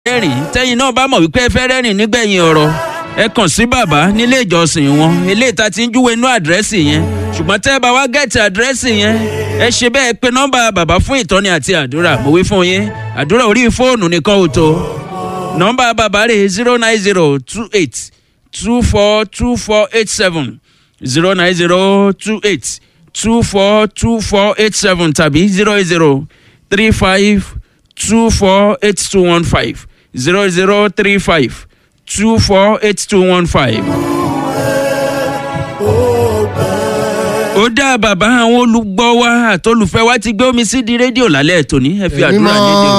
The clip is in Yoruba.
rẹ́rìn tẹ́yìn náà bá mọ̀ wípé ẹ fẹ́ rẹ́rìn nígbẹ̀yìn ọ̀rọ̀ ẹ kàn sí bàbá nílé ìjọsìn wọn eléyìí tá ti ń júwe inú àdírẹ́sì yẹn ṣùgbọ́n tẹ́ ẹ bá wá gẹ̀ẹ́tì àdírẹ́sì yẹn ẹ ṣe bẹ́ẹ̀ pé nọ́mbà bàbá fún ìtọ́ni àti àdúrà mo wí fún yín àdúrà orí fóònù nìkan ò tó nọ́mbà bàbá rẹ̀ zero nine zero two eight two four two four eight seven zero nine zero two eight two four two four eight seven tàbí zero zero three five two four eight two one five zero zero three five two four eight two one five. ó dá bàbá àwọn olùgbọ́ wa àtolùfẹ́ wa ti gbé omi sí di rédíò lálẹ́ tòní ẹ fi àdúrà lédè o.